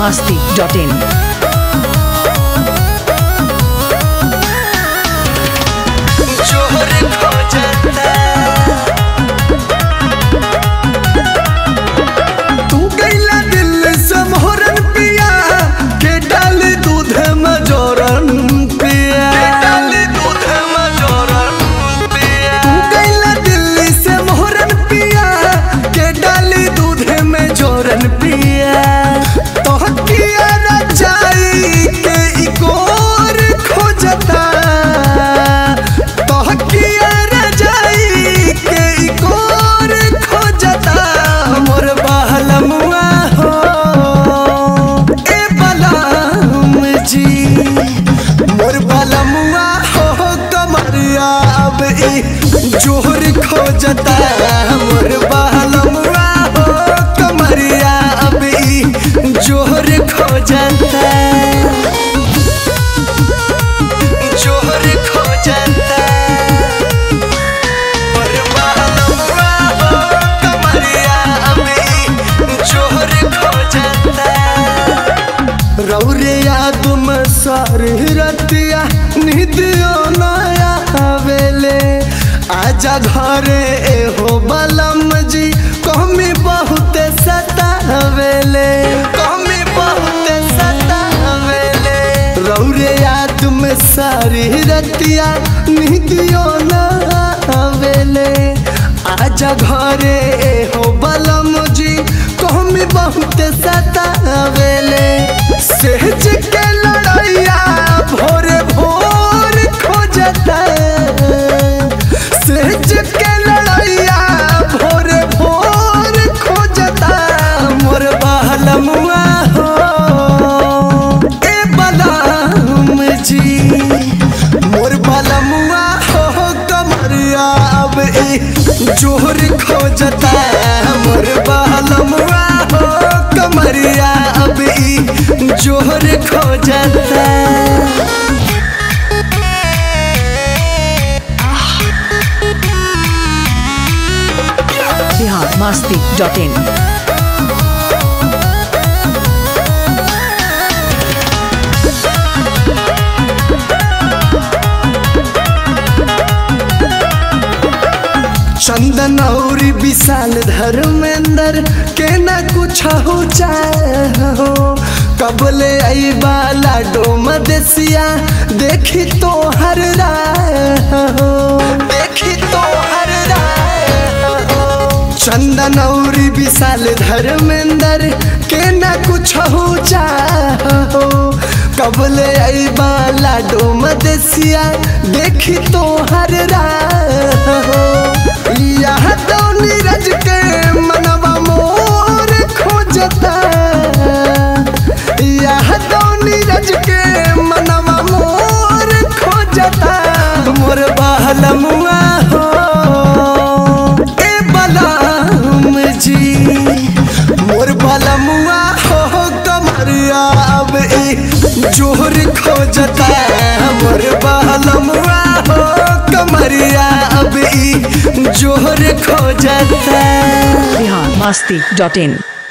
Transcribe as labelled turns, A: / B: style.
A: masti.in.
B: जोहर खोजता तू गैला दिल से मोहरन पिया के डाल दूध में जोरन पिया के डाल दूध में जोरन पिया तू गैला दिल से मोहरन पिया के डाल दूध में जोरन पिया तो किया न जाई के इकोर खोजता तो किया न जाई के इकोर खोजता मोर बहलमुआ हो ए बलम जी मोर बलमुआ हो कमरिया अब ई जोहर खोजता मोर बहलमुआ हो कमरिया अब ई जोहर खोजता जोहर खोजता मोर बहलमुआ हो कमरिया अब ई जोहर खोजता रौरे याद में सारी रतिया निदियो नया आवेले आजा घरे एहो बलम जी कमी बहुत सतावेले कमी बहुत सतावेले रौरे याद में सारी रतिया निदियो नया आवेले आजा घरे एहो बलम जी कमी बहुत सतावेले सहज के लड़ैया भोरे भोर खोजता सहज के लड़ैया भोरे भोर खोजता मोर बहलमुआ हो ए बलम जी मोर बलमुआ हो कमरिया अब ए जोहर खोजता मोर बहलमुआ हो कमरिया अब ई जोहर खोजता
A: Bihar masti.in.
B: चंदन और विशाल धर्मेंद्र के न कुछ हो चाहो कबले आई बाला डोम देसिया देखी तो हर राहो देखी तो हर राहो चंदन और विशाल धर्मेंद्र के न कुछ हो चाहो कबले आई बाला डोम देसिया देखी तो हर राहो यह तो नीरज के मनवा मोर खोजता यह तो नीरज के मनवा मोर खोजता मोर बहलमुआ हो ए बलम जी मोर बलमुआ हो कमरिया अब ए जोहर खोजता मोर बहलमुआ हो कमरिया अब ई जोहर खोजता
A: Bihar masti.in.